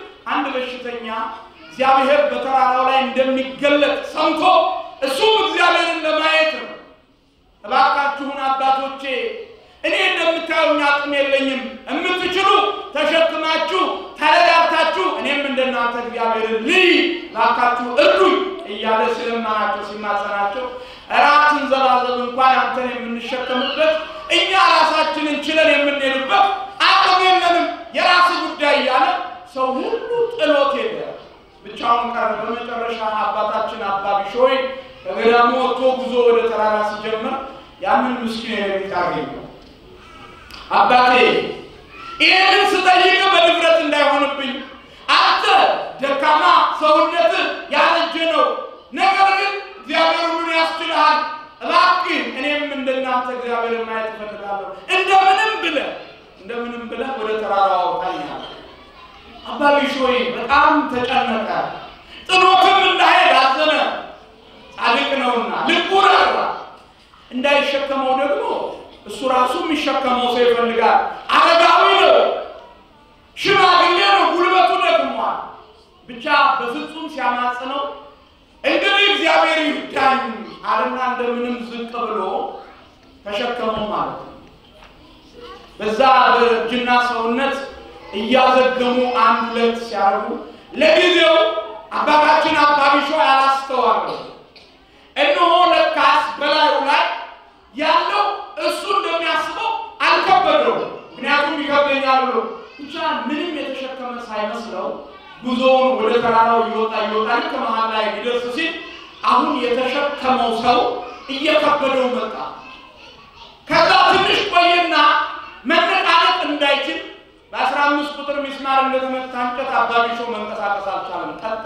እንደምታዩኝ አቅም የለኝም። የምትችሉ ተሸክማችሁ ተረዳርታችሁ እኔም እንደናንተ እግዚአብሔርን ልይ ባካችሁ እርዱኝ እያለ ሲለመናቸው ሲማጸናቸው እራትን ዘላዘብ እንኳን አንተን የምንሸከምበት እኛ ራሳችንን ችለን የምንሄድበት አቅም የለንም፣ የራስ ጉዳይ እያለ ሰው ሁሉ ጥሎት ሄደ። ብቻውን ቀረ። በመጨረሻ አባታችን አባ ቢሾይ ከገዳሙ ወጥቶ ጉዞ ወደ ተራራ ሲጀምር ያንን ምስኪን የቤት አገኘው። አባቴ ይህንን ስጠይቅ በድፍረት እንዳይሆንብኝ አንተ ደካማ ሰውነት ያረጀ ነው፣ ነገር ግን እግዚአብሔር ሁሉን ያስችልሃል። እባክህ እኔም እንደናንተ እግዚአብሔርን ማየት እፈልጋለሁ። እንደምንም ብለህ እንደምንም ብለህ ወደ ተራራው አውጣኛል። አባ ቢሾይ በጣም ተጨነቀ። ጥሎትም እንዳይሄድ አዘነ። ጻድቅ ነውና ልቡ ራራ። እንዳይሸከመው ደግሞ እሱ ራሱ የሚሸከመው ሰው ይፈልጋል። አረጋዊ ነው፣ ሽማግሌ ነው፣ ጉልበቱ ደክሟል። ብቻ በፍጹም ሲያማጽነው እንግዲህ እግዚአብሔር ይርዳኝ አለና እንደምንም ዝቅ ብሎ ተሸከመው ማለት ነው። በዛ በእጅና ሰውነት እያዘገሙ አንድ ሁለት ሲያደርጉ ለጊዜው አባታችን አባ ቢሾይ አላስተዋሉ። እነሆ ለካስ በላዩ ላይ ያለው እሱ እንደሚያስበው አልከበደውም። ምክንያቱም ይከብደኛል ብሎ ብቻ ምንም የተሸከመ ሳይመስለው ጉዞውን ወደ ተራራው እየወጣ እየወጣ ልክ መሀል ላይ ሊደርስ ሲል አሁን የተሸከመው ሰው እየከበደው መጣ። ከዛ ትንሽ ቆየና መነቃነቅ እንዳይችል በአስራ አምስት ቁጥር ሚስማር እንደተመታ እንጨት አባ ቢሾይ መንቀሳቀስ አልቻለም፣ ቀጣ።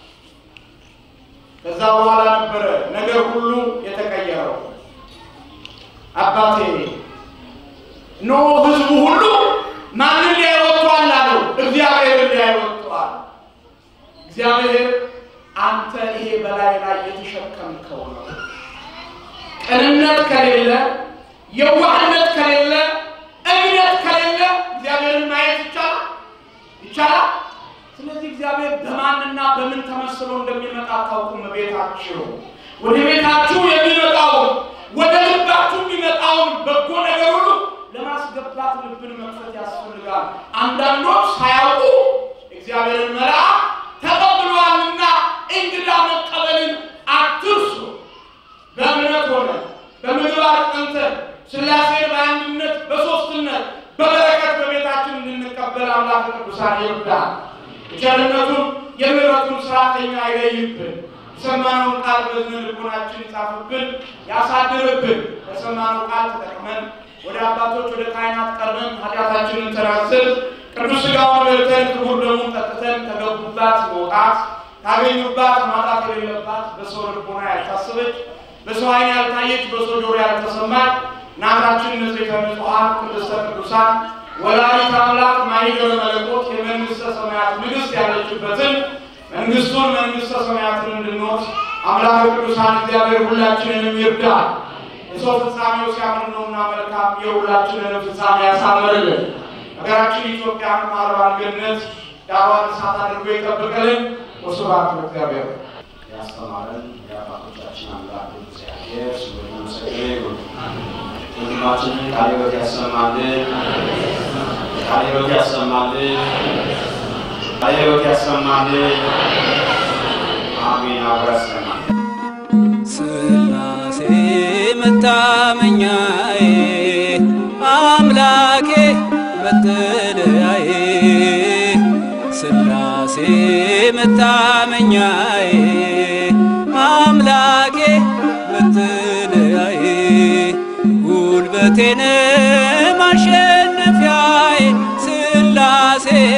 ከዛ በኋላ ነበረ ነገር ሁሉ የተቀየረው። አባቴ ኖ ህዝቡ ሁሉ ማንን ሊያይ ወጥቷል አለው። እግዚአብሔርን ሊያይ ወጥቷል። እግዚአብሔር አንተ ይሄ በላይ ላይ የተሸከምከው ነው። ቅንነት ከሌለ፣ የዋህነት ከሌለ፣ እምነት ከሌለ እግዚአብሔርን ማየት ይቻላል ይቻላል። ስለዚህ እግዚአብሔር በማንና በምን ተመስሎ እንደሚመጣ አታውቁም። ቤታችሁ ወደ ቤታችሁ የሚመጣውን ወደ ልባችሁ የሚመጣውን በጎ ነገር ሁሉ ለማስገባት ልብን መክፈት ያስፈልጋል። አንዳንዶች ሳያውቁ እግዚአብሔርን መልአክ ተቀብለዋልና እንግዳ መቀበልን አትርሱ። በእምነት ሆነ በምግባር ጸንተን ሥላሴን በአንድነት በሦስትነት በበረከት በቤታችን እንድንቀበል አምላክ ቅዱሳን ይርዳል። ቸርነቱን የምሕረቱን ሥራ ከኛ አይለይብን። የሰማነውን ቃል በዝነ ልቦናችን ይጻፍብን፣ ያሳድርብን። በሰማነው ቃል ተጠቅመን ወደ አባቶች ወደ ካህናት ቀርበን ኃጢአታችንን ተናዘን ቅዱስ ሥጋውን በልተን ክቡር ደሙን ጠጥተን ከገቡባት መውጣት ካገኙባት ማጣት የሌለባት በሰው ልቦና ያልታሰበች በሰው ዓይን ያልታየች በሰው ጆሮ ያልተሰማች እናታችን ንጽሕተ ንጹሐን ቅድስተ ቅዱሳን ወላዲተ አምላክ ማኅደረ መለኮት የመንግሥተ ሰማያት ንግሥት ያለችበትን መንግሥቱን መንግሥተ ሰማያትን እንድንወርስ አምላክ ቅዱሳን እግዚአብሔር ሁላችንንም ይርዳል። የሰው ፍጻሜው ሲያምር ነውና መልካም የሁላችንንም ፍጻሜ ያሳምርልን። ሀገራችን ኢትዮጵያን ማርባን ገነት ዳሯን እሳት አድርጎ ይጠብቅልን። ወስብሐት ለእግዚአብሔር። ያስተማረን የአባቶቻችን አምላክ እግዚአብሔር ስሙ የተመሰገነ ይሁን። ወንድማችንን ቃለ ሕይወት ያሰማልን፣ ቃለ ሕይወት ያሰማልን፣ ቃለ ሕይወት ያሰማልን። አሜን። አብሮ ያሰማልን። ስላሴ መታመኛዬ አምላኬ መጠለያዬ ስላሴ መታመኛዬ አምላኬ መጠለያዬ ጉልበቴን ማሸነፊያዬ ስላሴ